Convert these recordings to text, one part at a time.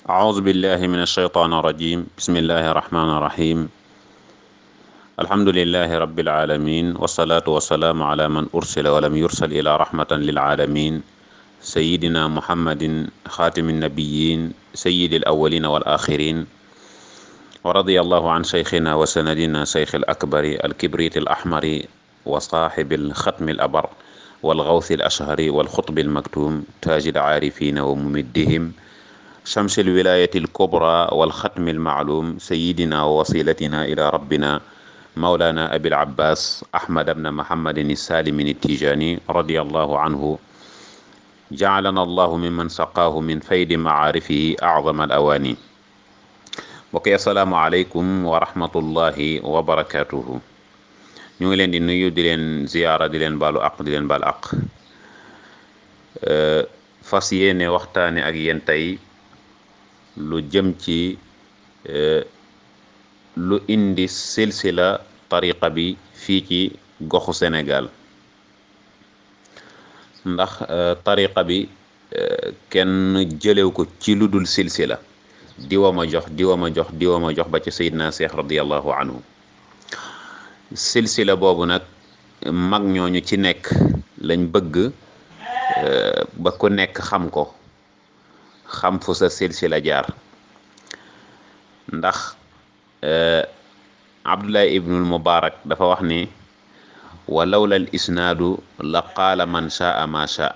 أعوذ بالله من الشيطان الرجيم بسم الله الرحمن الرحيم الحمد لله رب العالمين والصلاة والسلام على من أرسل ولم يرسل إلى رحمة للعالمين سيدنا محمد خاتم النبيين سيد الأولين والآخرين ورضي الله عن شيخنا وسندنا شيخ الأكبر الكبريت الأحمر وصاحب الختم الأبر والغوث الأشهر والخطب المكتوم تاج العارفين وممدهم شمس الولاية الكبرى والختم المعلوم سيدنا ووسيلتنا إلى ربنا مولانا أبي العباس أحمد بن محمد السالم التيجاني رضي الله عنه جعلنا الله ممن سقاه من فيد معارفه أعظم الأواني بقي السلام عليكم ورحمة الله وبركاته ñu ngi leen di nuyu di leen ziyaara di leen baalu aq di leen baal aq fas yéene waxtaane ak yéen tey lu jëm ci lu indi silsila tariqa bi fii ci goxu Sénégal ndax tariqa bi kenn jëlew ko ci lu dul silsila diwa ma jox diwa ma jox diwa ma jox ba ci Seydina Seex radiyallahu anhu silsila boobu nag mag ñooñu ci nekk lañ bëgg ba ku nekk xam ko xam fu sa silsila jaar ndax abdullah ibnul mubarak dafa wax ni wa lawla al isnaadu la qaala man shaa ma shaa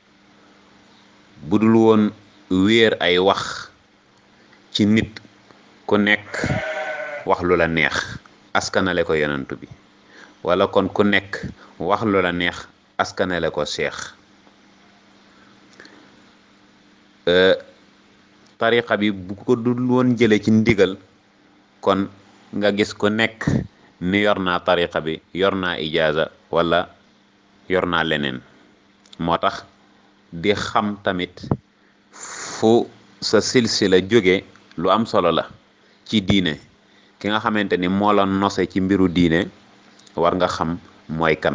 budul woon wéer ay wax ci nit ku nekk wax lu la neex askanale ko yonantu bi wala kon ku nekk wax lu la neex askanale ko cheikh tariqa bi bu ko dul woon jële ci ndigal kon nga gis ku nekk ni yor naa tariqa bi yor naa ijaaza wala yor naa leneen moo tax di xam tamit fu sa silsila jóge lu am solo la ci diine ki nga xamante ni moo la nose ci mbiru diine war nga xam mooy kan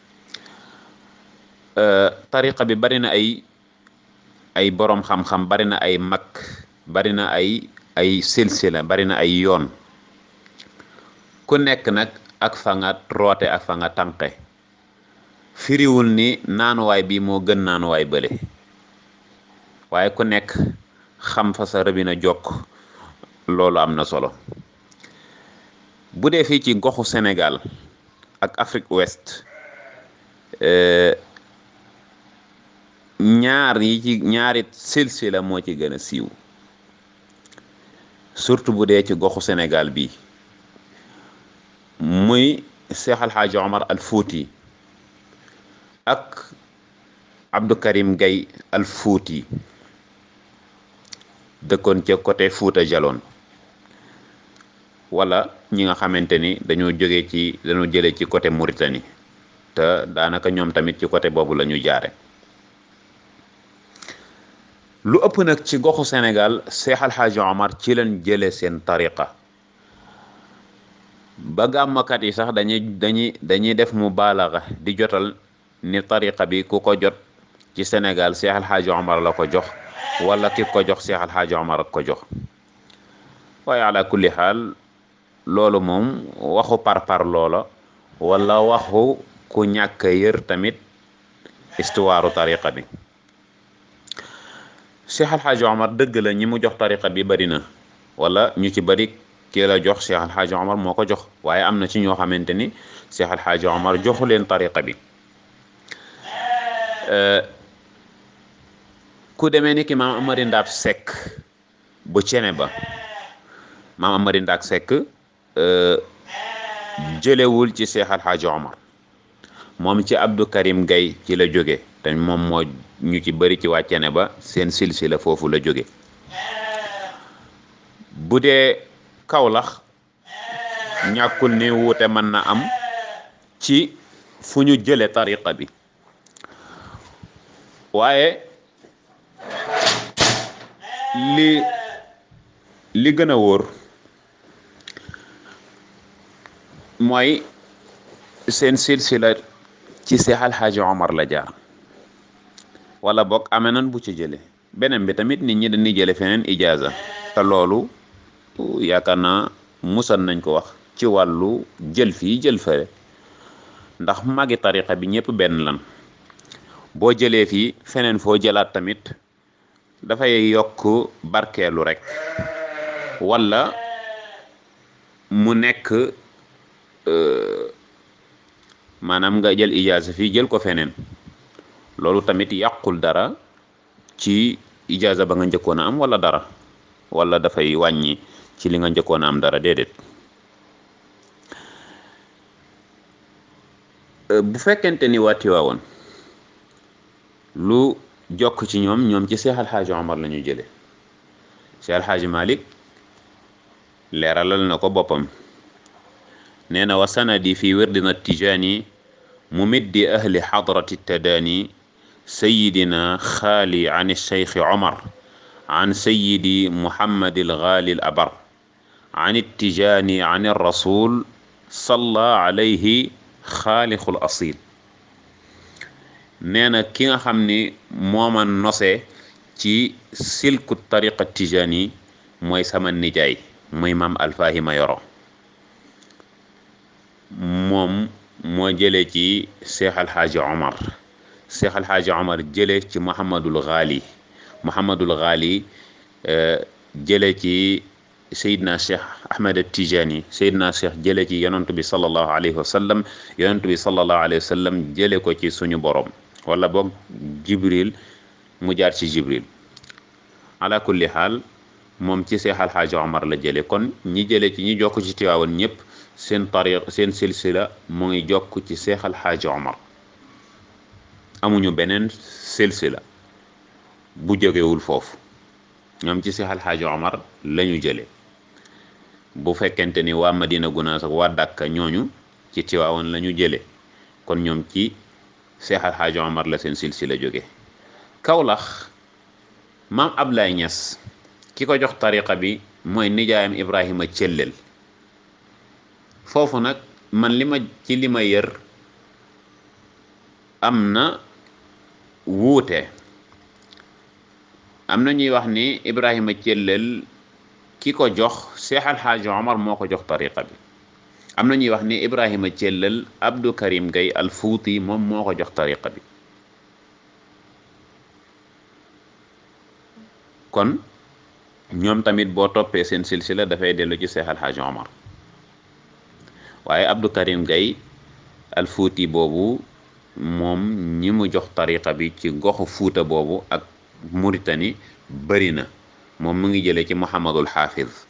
tariqa bi bari na ay ay boroom xam-xam bari na ay mag bari na ay ay silsila bari na ay yoon ku nekk nag ak fa nga roote ak fa nga tànqe firiwul ni naanuwaay bi moo gën naanuwaay bële waaye ku nekk xam fa sa rëbina jokk loolu am na solo bu dee fii ci goxu Sénégal ak Afrique Ouest ñaar yi ci ñaari silsila moo ci gën a siiw surtout bu dee ci goxu Sénégal bi muy Cheikh Al Hadj Omar Al Fouti ak Abdou Karim Gaye Al Fouti dëkkoon ca côté Fouta Jalon wala ñi nga xamante ni dañoo jóge ci dañoo jële ci côté Mauritanie te daanaka ñoom tamit ci côté boobu la ñu jaare lu ëpp nag ci goxu Sénégal Cheikh Al Hadj Omar ci leen jële seen tariqa ba gàmmkat yi sax dañuy dañuy dañuy def mu baalaxa di jotal ni tariqa bi ku ko jot ci Sénégal Cheikh Al Hadj Omar la ko jox wala ki ko jox Cheikh Al Hadj Omar ak ko jox waaye ala kulli xaal loolu moom waxu parpar loola wala waxu ku ñàkk yër tamit histoire tariqa bi Cheikh Al Hadj Omar dëgg la ñi mu jox tariqa bi bari na wala ñu ci bari kii la jox Cheikh Al Hadj Omar moo ko jox waaye am na ci ñoo xamante ni Cheikh Al Hadj Omar joxu leen tariqa bi ku demee ni ki maam Amari Ndaab Seck bu cene ba maam Amari Ndaab Seck jëlewul ci Cheikh Al Hadj Omar moom ci Abdou Karim Gaye ci la jóge te moom moo ñu ci bëri ci waa cene ba seen silsila foofu la jóge bu dee Kawlax ñàkkul ni wuute mën na am ci fu ñu jële tariqa bi waaye li li gën a wóor mooy seen silsila ci Seex Al Haaji Omar la jaar wala boog amee nan bu ci jële beneen bi tamit nit ñi dañuy jële feneen ijaaza te loolu yaakaar naa musal nañ ko wax ci wàllu jël fii jël fële ndax magi tariqa bi ñëpp benn lan boo jëlee fii feneen foo jëlaat tamit dafay yokk barkeelu rek wala mu nekk maanaam nga jël ijaaza fii jël ko feneen loolu tamit yàqul dara ci ijaaza ba nga njëkkoon a am wala dara wala dafay wàññi ci li nga njëkkoon a am dara déedéet bu fekkente ni waa Tiwaawoon lu jokk ci ñoom ñoom ci Seex Alxaaji Omar la ñu jële Seex Alxaaji Malik leeralal na ko boppam nee na wa sanadi fi wirdina tijaani mumiddi ahli xadrati tadaani sayidina xaali an cheikh omar an sayidi muhammadi algaali al abar an ittijaani an rasul salla alayhi xaalixul asil nee na ki nga xam ni mooma nose ci silku tariqa tijaani mooy sama nijaay mooy maam alfahima yoro moom moo jëlee ci cheikh alxaaji omar cheikh alxaaji omar jële ci muhammadul gaali muhammadul gaali jële ci sayidna cheikh ahmed tijani sayidna cheikh jële ci yonantu bi salallahu alayhi wa sallam yonantu bi salallahu alayhi wa sallam jële ko ci suñu borom wala boog jibril mu jaar ci jibril ala kulli xaal moom ci cheikh alxaaji omar la jële kon ñi jële ci ñi jokk ci tiwaawan ñëpp seen tariq seen silsila mu ngi jokk ci seex alxaaji omar amuñu beneen silsila bu jógewul foofu ñoom ci seex alxaaji omar lañu jële bu fekkente ni waa madina gunaas ak waa dàkka ñooñu ci tiwaawoon lañu jële kon ñoom ci seex alxaaji omar la seen silsila jóge kawlax maam Ablaay Ñas ki ko jox tariqa bi mooy nijaayam ibrahima cëllel foofu nag man li ma ci li ma yër am na wuute am na ñuy wax ni Ibrahima Cellel ki ko jox Cheikh Alxaaji Omar moo ko jox tariqa bi am na ñuy wax ni Ibrahima Cellel Abdou Karim Gay al Fuuti moom moo ko jox tariqa bi kon ñoom tamit boo toppee seen silsila dafay dellu ci Cheikh Alxaaji Omar waaye Abdou Karim Gay al fuuti boobu moom ñi mu jox tariqa bi ci goxu fuuta boobu ak Muritani bëri na moom mu ngi jëlee ci Muhammadul Xaafiz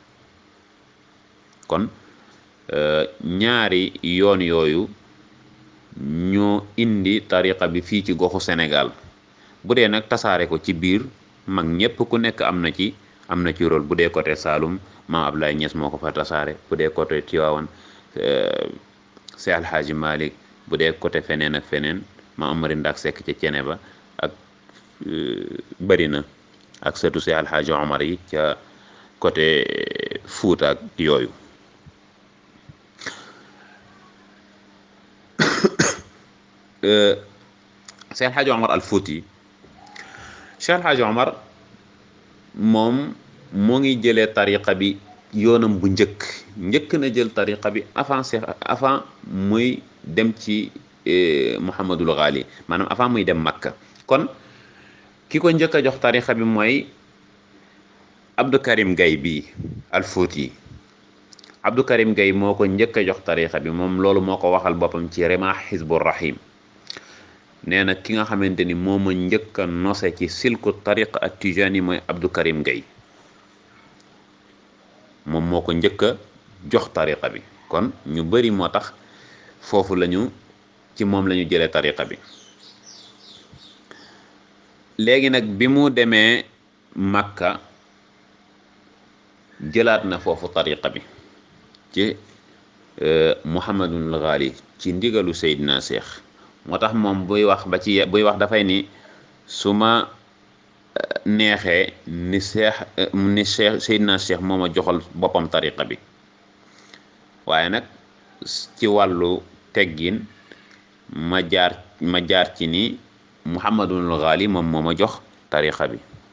kon ñaari yoon yooyu ñoo indi tariqa bi fii ci goxu Sénégal bu dee nag tasaare ko ci biir mag ñépp ku nekk am na ci am na ci rôle bu dee côté Saalum maam Ablaye Niass moo ko fa tasaare bu dee côté Tiwaawan Seex Alxaaji Malik bu dee côté feneen ak feneen ma amari ndax sekk ca cene ba ak bëri na ak sëtu Seex Alxaaji Omar yi ca côté Fuuta ak yooyu Seex Alxaaji Omar al Fuuti Seex Alxaaji Omar moom moo ngi jëlee tariqa bi yoonam bu njëkk njëkk na jël tariqa bi avant Seex avant muy dem ci Muhammadul Ghali maanaam avant muy dem Makka kon ki ko njëkk a jox tariqa bi mooy Abdou Karim Gay bi al Fuuti Abdou Karim Gay moo ko njëkk a jox tariqa bi moom loolu moo ko waxal boppam ci Rimah Hizbur Rahim nee na ki nga xamante ni moo ma njëkk a nose ci silku tariqa at Tijani mooy Abdou Karim Gay moom moo ko njëkk a jox tariqa bi kon ñu bari moo tax foofu lañu ci moom lañu jëlee tariqa bi léegi nag bi mu demee Makka jëlaat na foofu tariqa bi ci Muhammadul Ghali ci ndigalu Seydina Cheikh moo tax moom buy wax ba ci buy wax dafay ni su ma neexee ni Cheikh ni Cheikh Seydina Cheikh moo ma joxal boppam tariqa bi waaye nag ci wàllu teggin ma jaar ma jaar ci ni Muhammadul Ghali moom moo ma jox tariqa bi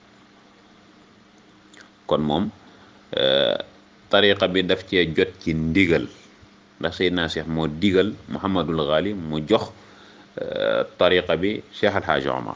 kon moom tariqa bi daf cee jot ci ndigal ndax Seydina Cheikh moo digal Muhammadul Ghali mu jox tariqa bi Cheikh Al Hadj Omar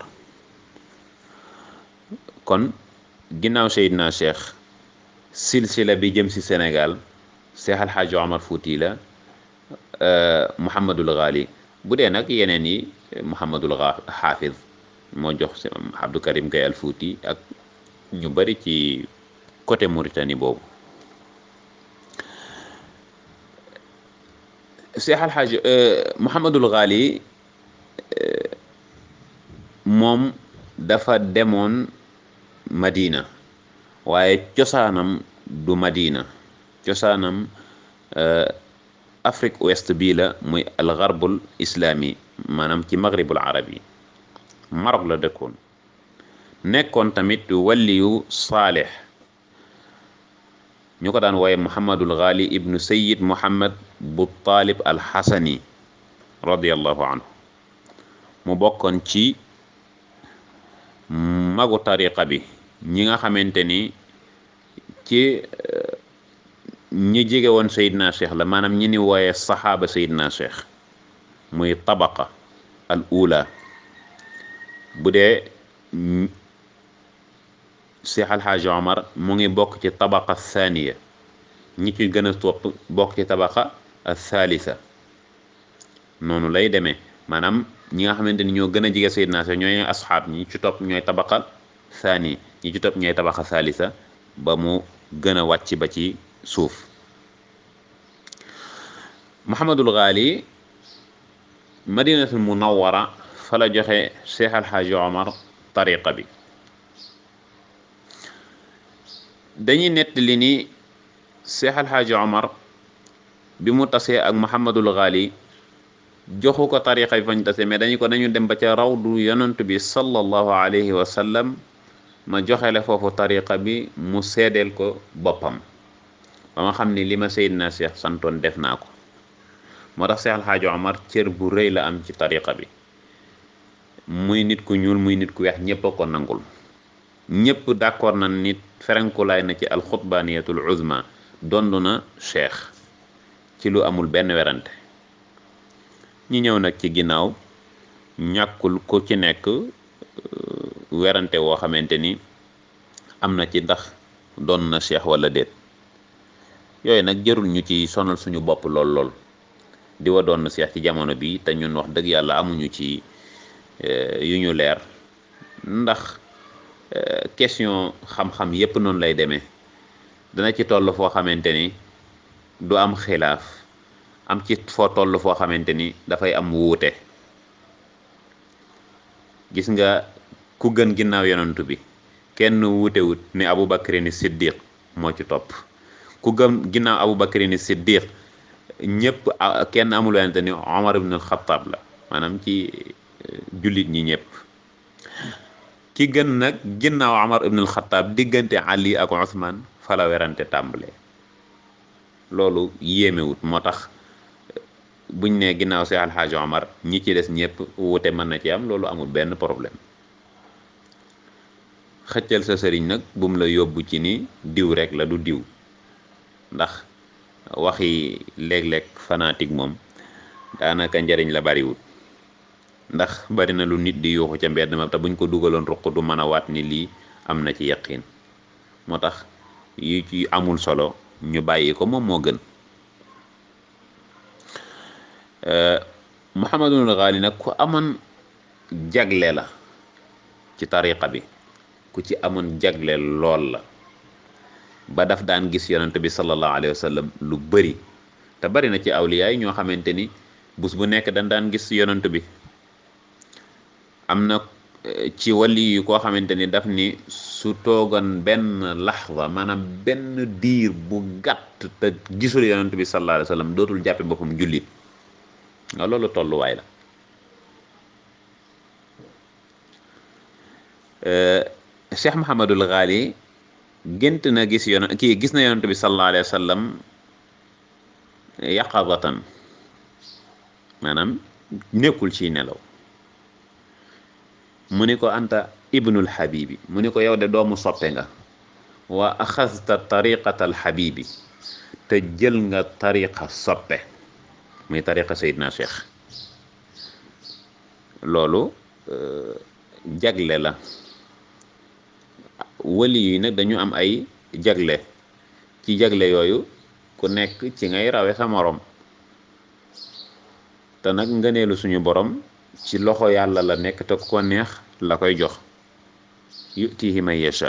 kon ginnaaw Seydina Cheikh silsila bi jëm si Sénégal Cheikh Al Hadj Omar Fouti la Muhammadul Ghali bu dee nag yeneen yi Muhammadul Hafiz moo jox si Abdou Karim Gaye Al Fouti ak ñu bari ci côté Mauritanie boobu Cheikh Al Hadj Muhammadul Ghali moom dafa demoon Madina waaye cosaanam du Madina cosaanam Afrique ouest bii la muy al garbul islami maanaam ci maghribul arabi Maroc la dëkkoon nekkoon tamit waliyu saalix ñu ko daan wooye Muhammadul Ghali ibnu Sayyid Muhammad bu Taalib al Xasani radiallahu anhu mu bokkoon ci magu tariqa bi ñi nga xamante ni ci ñi jege woon Seydina Cheikh la maanaam ñi ni wooye saxaaba Seydina Cheikh muy tabaqa al ula bu dee Cheikh Al Hadj Omar mu ngi bokk ci tabaqa thaniya ñi ci gën a topp bokk ci tabaqa al thalitha noonu lay demee maanaam ñi nga xamante ni ñoo gën a jege Seydina Cheikh ñooy asxaab ñi ci topp ñooy tabaqa thani ñi ci topp ñooy tabaqa thalitha ba mu gën a wàcc ba ci suuf Muhammadul Ghali madinatul munawwara fa la joxe Cheikh Al Hadj Omar tariqa bi dañuy nettali ni Cheikh Al Hadj Omar bi mu tasee ak Muhammadul Ghali joxu ko tariqa bi fañ tase mais dañu ko dañu dem ba ca rawdu yonent bi sallallahu alayhi wa sallam ma joxele foofu tariqa bi mu seedeel ko boppam ba ma xam ni li ma Seydina Cheikh santoon def naa ko moo tax Cheikh Al Hadj Omar cër bu rëy la am ci tariqa bi muy nit ku ñuul muy nit ku weex ñépp a ko nangul ñépp d'accord na nit ferenkulaay na ci alxutbaaniyatul uzma dond na cheikh ci lu amul benn werante ñi ñëw nag ci ginnaaw ñàkkul ku ci nekk werante woo xamante ni am na ci ndax doon na cheikh wala déet yooyu nag jërul ñu ci sonal suñu bopp lool lool di wa doon na cheikh ci jamono bi te ñun wax dëgg yàlla amuñu ci yu ñu leer ndax question xam-xam yépp noonu lay demee dana ci toll foo xamante ni du am xilaaf am ci foo toll foo xamante ni dafay am wuute gis nga ku gën ginnaaw yonantu bi kenn wuutewut ni Abu Bakrin Siddiq moo ci topp ku gën ginnaaw Abu Bakrin Siddiq ñëpp kenn amul wante ni Omar ibn al-Khattab la maanaam ci jullit ñi ñëpp ki gën nag ginnaaw Omar ibn al-Khattab diggante Ali ak Ousmane fa la werante tàmbalee loolu yéemewut moo tax buñ ne ginnaaw si alxaaji Omar ñi ci des ñëpp wute mën na ci am loolu amul benn problème xëccal sa sëriñ nag bu mu la yóbbu ci ni diw rek la du diw ndax waxi léeg-léeg fanatique moom daanaka njariñ la bariwut ndax bari na lu nit di yuuxu ca mbedd ma te buñ ko dugaloon ruq du mën a waat ni lii am na ci yaqin moo tax yu ci amul solo ñu bàyyi ko moom moo gën Muhammadul Ghali nag ku amoon jagle la ci tariqa bi ku ci amoon jagle lool la ba daf daan gis yonent bi sallallahu alayhi wa sallam lu bari te bari na ci awliya yi ñoo xamante ni bus bu nekk dañ daan gis yonent bi am na ci wali yu koo xamante ni daf ni su toogoon benn laxza maanaam benn diir bu gàtt te gisul yonent bi sallallahu alayhi wa sallam dootul jàppe boppam jullit nga loolu tolluwaay la Cheikh Muhammadul Ghali gént na gis yon kii gis na yonent bi sallallahu alayhi wa sallam yaqadatan maanaam nekkul ci nelaw mu ni ko anta ibnul habibi mu ni ko yow de doomu soppe nga wa axasta tariqata alxabibi te jël nga tariqa soppe muy tariqa Seydina Cheikh loolu jagle la wali yi nag dañu am ay jagle ci jagle yooyu ku nekk ci ngay rawe sa morom te nag ngëneelu suñu borom ci loxo yàlla la nekk te ko neex la koy jox yutihi man yasha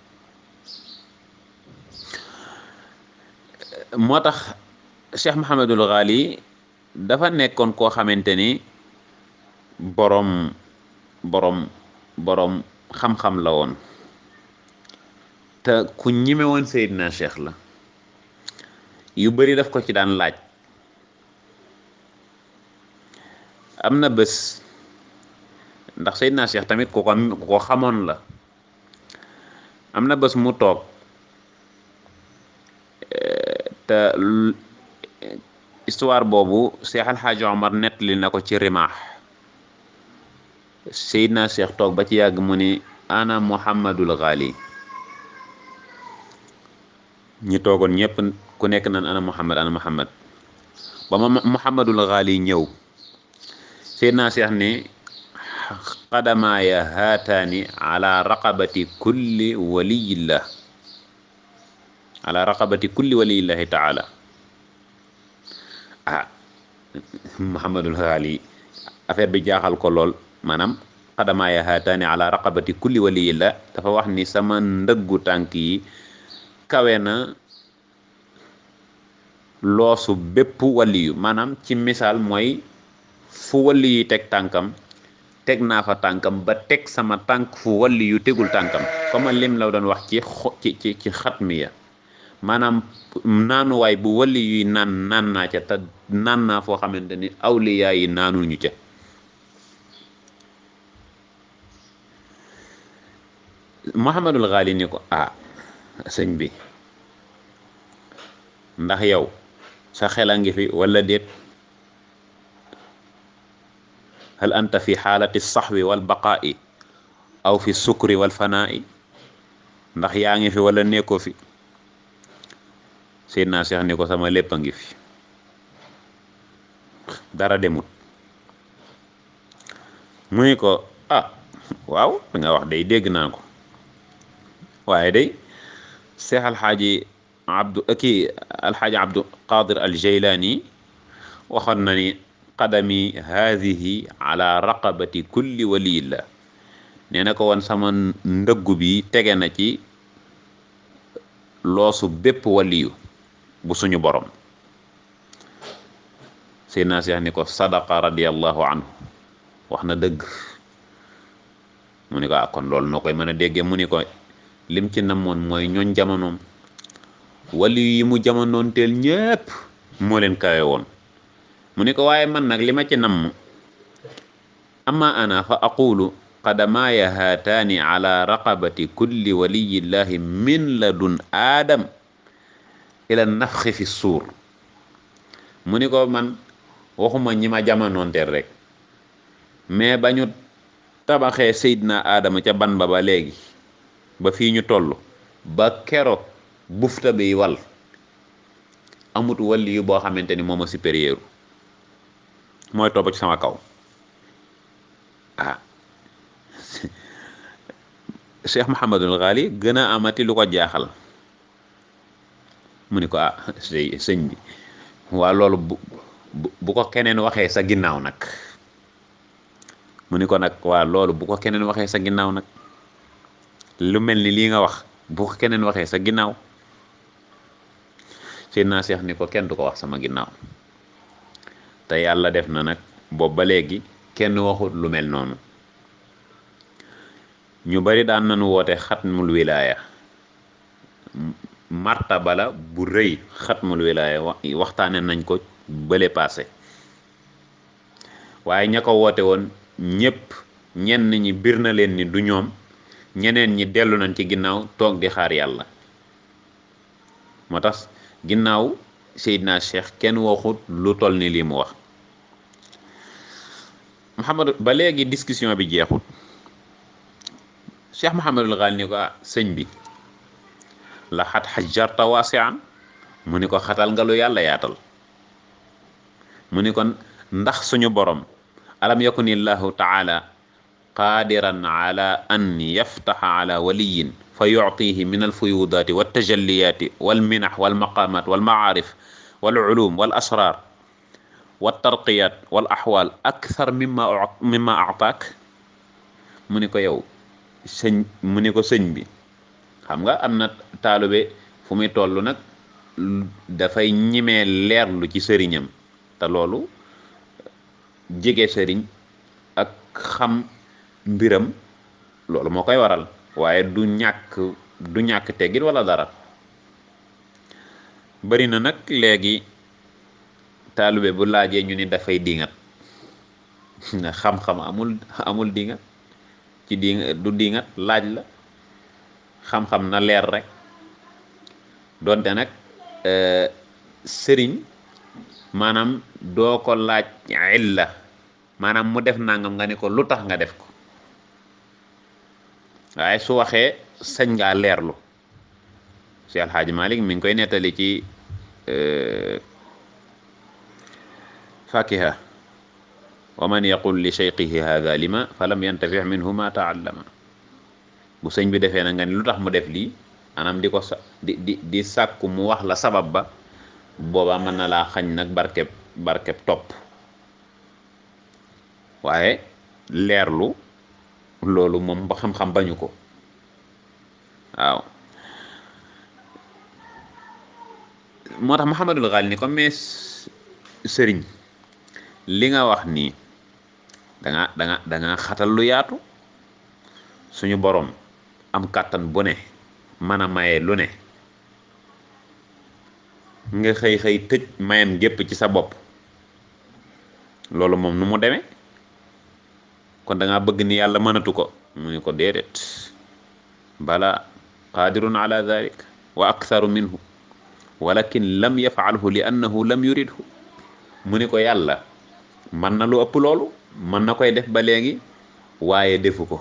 moo tax Cheikh Mahamadul Ghali dafa nekkoon koo xamante ni boroom boroom boroom xam-xam la woon te ku ñime woon Seydina Cheikh la yu bari daf ko ci daan laaj am na bés ndax Seydina Cheikh tamit ku ko ku ko xamoon la am na bés mu toog te histoire boobu Cheikh Al Hadj Omar nettali na ko ci rimaax Seydina Cheikh toog ba ci yàgg mu ni ana Muhammadul Ghali ñi toogoon ñëpp ku nekk naan ana Muhammad ana Muhammad ba ma Muhammadul Ghali ñëw Seydina Cheikh ni qadamaaya haataani ala raqabati kulli waliyillah ala raqabati kulli waliyillahi taala ah Muhammadul Ghali affaire bi jaaxal ko lool maanaam qadamaaya haataani ala raqabati kulli waliyillah dafa wax ni sama ndëggu tànk yi kawe na loosu bépp waliyu maanaam ci misaal mooy fu waliyu teg tànkam teg naa fa tànkam ba teg sama tànk fu waliyu tegul tànkam comme lim la doon wax ci ci ci ci xatmiya maanaam naanuwaay bu waliyu naan naan naa ca te naan naa foo xamante ni awliyaa yi naanul ñu ca Muhammadul Ghali ni ko ah sëñ bi ndax yow sa xel a ngi fi wala déet hal anta fi xaalati saxwi wal baqaa'i aw fi sukri wal fanaa'i ndax yaa ngi fi wala nekkoo fi Seydina Cheikh ni ko sama lépp a ngi fi dara demut mu ni ko ah waaw da nga wax day dégg naa ko waaye day Cheikh alxaaji abdu kii alxaaji abdu qadir al jeylaani waxoon na ni qadami haadihi ala raqabati kulli waliyillah nee na ko woon sama ndëggu bi tege na ci loosu bépp waliyu bu suñu borom Seydina Cheikh ni ko sadaqa radiallahu anhu wax na dëgg mu ni ko ah kon loolu noo koy mën a déggee mu ni ko lim ci namoon mooy ñooñ jamonoom wali yi mu jamonoon teel ñépp moo leen kawe woon mu ni ko waaye man nag li ma ci namm amma ana fa aqulu qadamaaya haataani ala raqabati kulli waliyillahi min ladun aadam ila nafxi fi suur mu ni ko man waxuma ñi ma jamonoon teel rek mais ba ñu tabaxee Seydina Aadama ca ban ba ba léegi ba fii ñu toll ba keroog bufta bi wal amut wali yu boo xamante ni moom a supérieur mooy topp ci sama kaw ah Cheikh Mouhamadul Ghali gën a amati lu ko jaaxal mu ni ko ah sëñ bi waa loolu bu bu ko keneen waxee sa ginnaaw nag mu ni ko nag waa loolu bu ko keneen waxee sa ginnaaw nag lu mel ni lii nga wax bu ko keneen waxee sa ginnaaw Seydina Cheikh ni ko kenn du ko wax sama ginnaaw te yàlla def na nag boobu ba léegi kenn waxut lu mel noonu ñu bari daan nañu woote xatmul wilaaya martaba la bu rëy xatmul wilaaya waxtaane nañ ko bële paase waaye ña ko woote woon ñépp ñenn ñi bir na leen ni du ñoom ñeneen ñi dellu nañ ci ginnaaw toog di xaar yàlla moo tax ginnaaw Seydina Cheikh kenn waxut lu toll ni lii mu wax Muhammad ba léegi discussion bi jeexut Cheikh Mouhamadul Ghali ni ko ah sëñ bi la xat xajjarta waasian mu ni ko xatal nga lu yàlla yaatal mu ni kon ndax suñu borom alam yakun illahu taala qaadiran ala an yaftaxa ala waliyin fa yuctihi min alfuyudaati waltajalliyaati walminax walmaqamat walmacaarif walculum walasrar waltarqiyat walaxwal akthar mimma mimma actaak mu ni ko yow sëñ mu ni ko sëñ bi xam nga am na taalube fu muy toll nag dafay ñimee leerlu ci sëriñam te loolu jege sëriñ ak xam mbiram loolu moo koy waral waaye du ñàkk du ñàkk teggit wala dara bari na nag léegi taalube bu laajee ñu ni dafay dingat xam-xam amul amul dingat ci di du dingat laaj la xam-xam na leer rek donte nag sëriñ maanaam doo ko laaj illa maanaam mu def nangam nga ni ko lu tax nga def ko waaye su waxee sañ ngaa leerlu si alxaaji malik mi ngi koy nettali ci fakiha wa man yaqul li cheykhihi hada lima fa lam yantafi minhu ma taallama bu sëñ bi defee na nga ni lu tax mu def lii anam di ko sa di di di sàkku mu wax la sabab ba boobaa mën na laa xañ nag barkeb barkeb topp waaye leerlu loolu moom ba xam-xam bañu ko waaw moo tax Muhammadul Ghali ni ko mais sëriñ li nga wax nii danga danga danga xatal lu yaatu suñu boroom am kàttan bu ne mën a maye lu ne nga xëy xëy tëj mayam gépp ci sa bopp loolu moom nu mu demee kon da ngaa bëgg ni yàlla mënatu ko mu ni ko déedéet bala qaadirun ala dalik wa aktharu minhu walakin lam yafaalhu li annahu lam yuridhu mu ni ko yàlla mën na lu ëpp loolu mën na koy def ba léegi waaye defu ko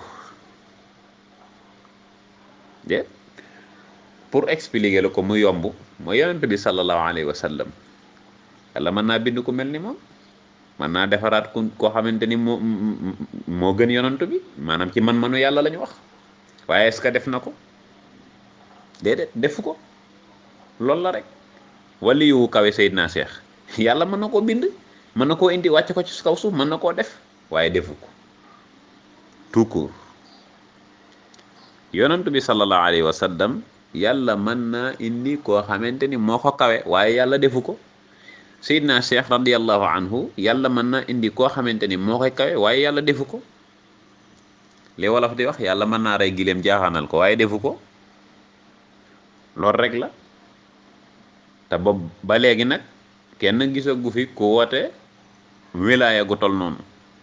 de pour expliquer la ko mu yomb mooy yonent bi sallallahu alayhi wa sallam yàlla mën naa bind ku mel ni moom mën naa defaraat ku koo xamante ni moo moo gën yonent bi maanaam ci man-manu yàlla la ñu wax waaye est-ce que def na ko déedéet defu ko loolu la rek wali yu kawe Seydina Cheikh yàlla mën na koo bind mën na koo indi wàcce ko ci kaw suuf mën na koo def waaye defu ko tout court yonent bi sallallahu alayhi wa sallam yàlla mën naa indi koo xamante ni moo ko kawe waaye yàlla defu ko Seydina Cheikh radiallahu anhu yàlla mën naa indi koo xamante ni moo koy kawe waaye yàlla defu ko li wolof di wax yàlla mën naa rey gileem jaaxaanal ko waaye defu ko loolu rek la te ba ba léegi nag kenn gisagu fi ku woote wilaaya gu tol noonu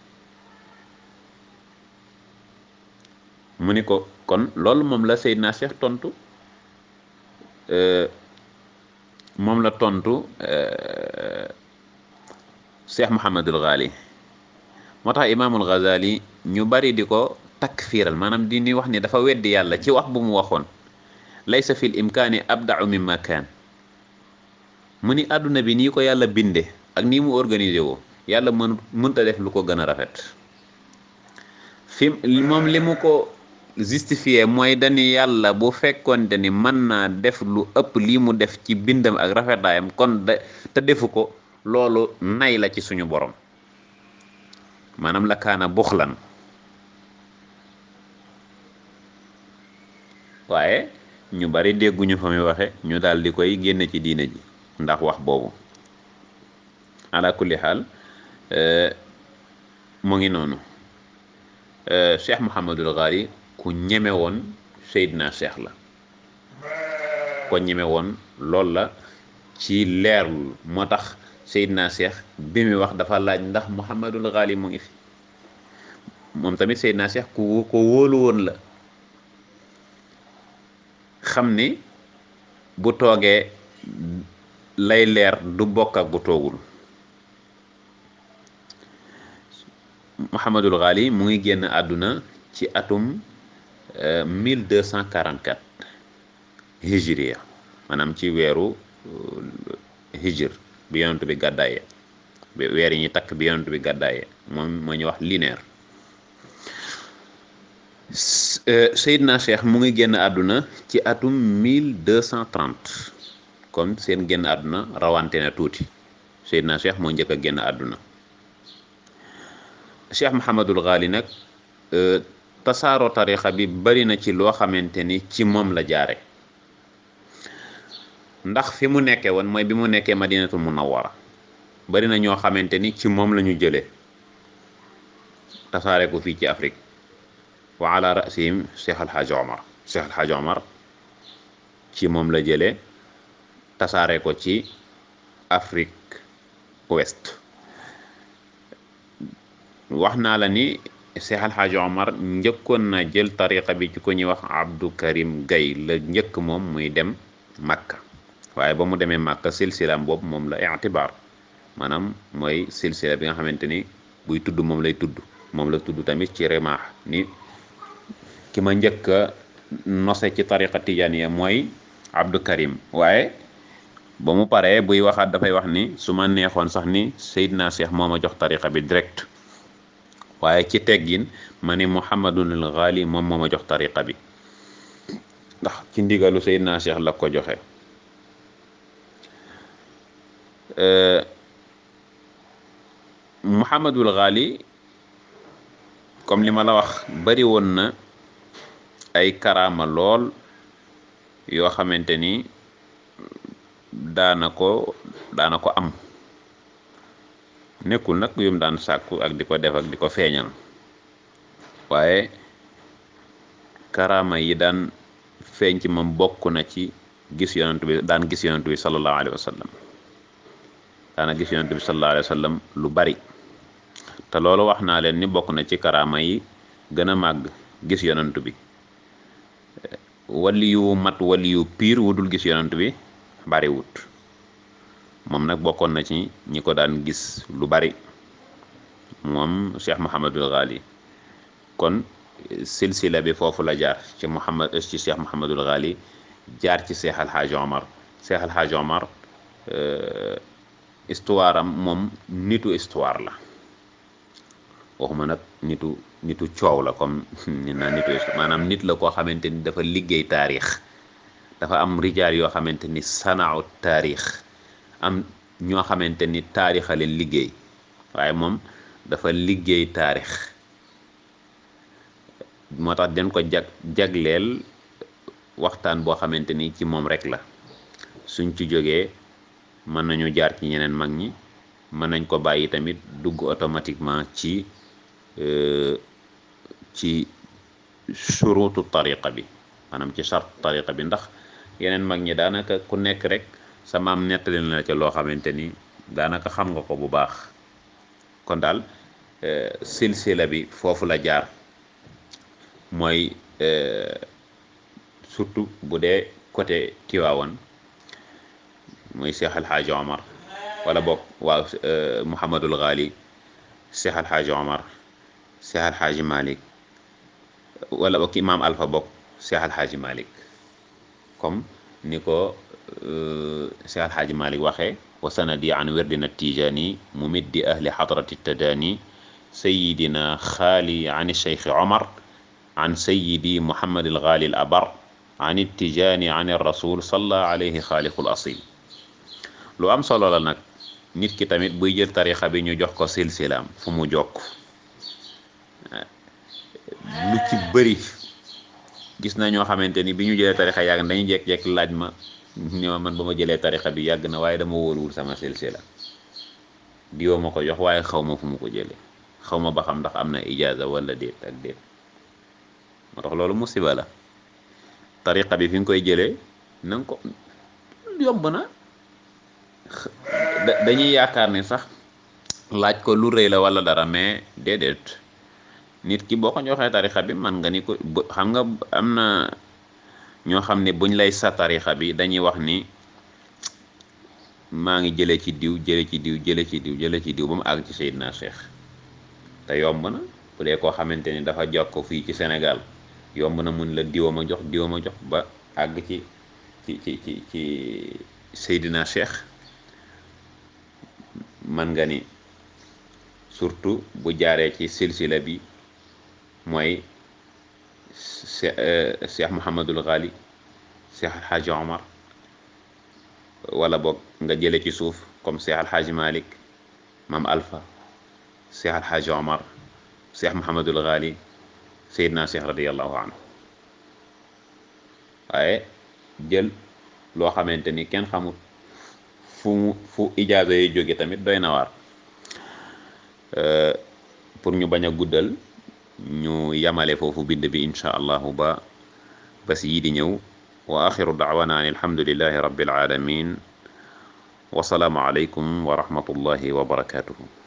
mu ni ko kon loolu moom la Seydina Cheikh tontu moom la tontu Cheikh Mouhamadul Ghali moo tax imaamul Ghazali ñu bari di ko takfiiral maanaam di ni wax ni dafa weddi yàlla ci wax bu mu waxoon laysa fil imkaani abdau mimma kaan mu ni àdduna bi nii ko yàlla binde ak nii mu organisé woo yàlla mën mënta def lu ko gën a rafet fi moom li mu ko justifié mooy dañu yàlla bu fekkonte ni mën naa def lu ëpp lii mu def ci bindam ak rafetaayam kon de te defu ko loolu nay la ci suñu borom maanaam la kaana buxlan waaye ñu bari dégguñu fa muy waxe ñu daal di koy génne ci diine ji ndax wax boobu ala kulli xaal mu ngi noonu cheikh Mouhamadul Ghali ku ñeme woon Seydina Cheikh la ko ñeme woon loolu la ci leerlu moo tax Seydina Cheikh bi muy wax dafa laaj ndax Mouhamadul Ghali mu ngi fi moom tamit Seydina Cheikh ku ko wóolu woon la xam ni bu toogee lay leer du bokk ak bu toogul Mouhamadul Ghali mu ngi génn àdduna ci atum 1244 hijriya maanaam ci weeru hijr bi yonent bi gàddaaye weer yi ñu takk bi yonent bi gàddaaye moom moo ñu wax linéaire Seydina Cheikh mu ngi génn àdduna ci atum 1230 kon seen génn àdduna rawante na tuuti Seydina Cheikh moo njëkk a génn àdduna Cheikh Mouhamadul Ghali nag tasaaroo tarixa bi bari na ci loo xamante ni ci moom la jaare ndax fi mu nekkee woon mooy bi mu nekkee madinatul munawwara bari na ñoo xamante ni ci moom la ñu jëlee tasaare ko fii ci Afrique wa ala rasihim Cheikh Alhaaj Omar Cheikh Alhaaj Omar ci moom la jëlee tasaare ko ci Afrique ouest wax naa la ni Cheikh Alhaaj Omar njëkkoon na jël tariqa bi ci ko ñuy wax Abdou Karim Gaye la njëkk moom muy dem Makka waaye ba mu demee Makka silsilaam boobu moom la itibaar maanaam mooy silsila bi nga xamante ni buy tudd moom lay tudd moom la tudd tamit ci remaax ni ki ma njëkk a nose ci tariqa tijaniya mooy Abdou Karim waaye ba mu paree buy waxaat dafay wax ni su ma neexoon sax ni Seydina Cheikh moo ma jox tariqa bi direct waaye ci teggin ma ni Muhammadunil Ghali moom moo ma jox tariqa bi ndax ci ndigalu Seydina Cheikh la ko joxe Muhammadul Ghali comme li ma la wax bari woon na ay karaama lool yoo xamante ni daana ko daana ko am nekkul nag yum daan sàkku ak di ko def ak di ko feeñal waaye karaama yi daan feeñ ci moom bokk na ci gis yonent bi daan gis yonent bi sallallahu alayhi wa sallam daana gis yonent bi sallallahu alayhi wa sallam lu bari te loolu wax naa leen ni bokk na ci karaama yi gën a màgg gis yonent bi wali yu mat wali yu piir wudul gis yonent bi bari wut moom nag bokkoon na ci ñi ko daan gis lu bari moom Cheikh Mouhamadul Ghali kon silsila bi foofu la jaar ci Mouhamad ci Cheikh Mouhamadul Ghali jaar ci Cheikh Alhaaj Omar Cheikh Alhaaj Omar histoire am moom nitu histoire la waxuma nag nitu nitu coow la comme ni na nitu maanaam nit la koo xamante ni dafa liggéey taarix dafa am rijaal yoo xamante ni sanaaw taarix am ñoo xamante ni taarixale liggéey waaye moom dafa liggéey taarix moo tax den ko jag jagleel waxtaan boo xamante ni ci moom rek la suñ ci jógee mën nañu jaar ci ñeneen mag ñi mën nañ ko bàyyi tamit dugg automatiquement ci ci surutu tariqa bi maanaam ci charte tariqa bi ndax yeneen mag ñi daanaka ku nekk rek sa maam nettali na la ca loo xamante ni daanaka xam nga ko bu baax kon daal silsila bi foofu la jaar mooy surtout bu dee côté Tiwaawan mooy Cheikh Alhaaji Omar wala boog waaw Mouhamadul Ghali Cheikh Alhaaji Omar Cheikh Alhaaji Malik wala boog Imaam Alpha boog Cheikh Alhaaji Malik comme ni ko Cheikh Alhaaji Malik waxee wa sanadi an wirdina tijani mumiddi ahli hadrati tadani sayidina xaali an cheikh Omar an sayidi Muhammad al Ghali al abar an tijani an rasul salla alayhi xaaliqul asil lu am solo la nag nit ki tamit buy jël tarixa bi ñu jox ko silsilaam fu mu jokk lu ci bëri gis na ñoo xamante ni bi ñu jëlee tarixa yàgg dañuy jekk-jekk laaj ma ni ma man ba ma jëlee tarixa bi yàgg na waaye dama wóoruwul sama silsila diwoo ma ko jox waaye xaw ma fu mu ko jëlee xaw ma ba xam ndax am na ijaaza wala déet ak déet moo tax loolu musiba la tariqa bi fi nga koy jëlee na nga ko yomb na dañuy yaakaar ni sax laaj ko lu rëy la wala dara mais déedéet nit ki boo ko joxee tarixa bi man nga ni ko xam nga am na ñoo xam ne buñ lay sa tarixa bi dañuy wax ni maa ngi jëlee ci diw jële ci diw jële ci diw jële ci diw ba mu àgg ci Seydina Cheikh te yomb na bu dee koo xamante ni dafa jokk fii ci Sénégal yomb na mun la diwa ma jox diwa ma jox ba àgg ci ci ci ci ci Seydina Cheikh man nga ni surtout bu jaaree ci silsila bi mooy Cheikh Mouhamadul Ghali Cheikh Alxaaji Omar wala boog nga jële ci suuf comme Cheikh Alxaaji Malik Mam Alpha Cheikh Alxaaji Omar Cheikh Mouhamadul Ghali Seydina Cheikh radiallahu anhu waaye jël loo xamante ni kenn xamul fu mu fu ijaaza yi jóge tamit doy na waar pour ñu bañ a guddal ñu yamale foofu bind bi insha allahu ba bas yii di ñëw wa axiru daawana an alhamdulillahi rabbil alamin wa salaamu alaykum wa rahmatullahi wa barakatuhu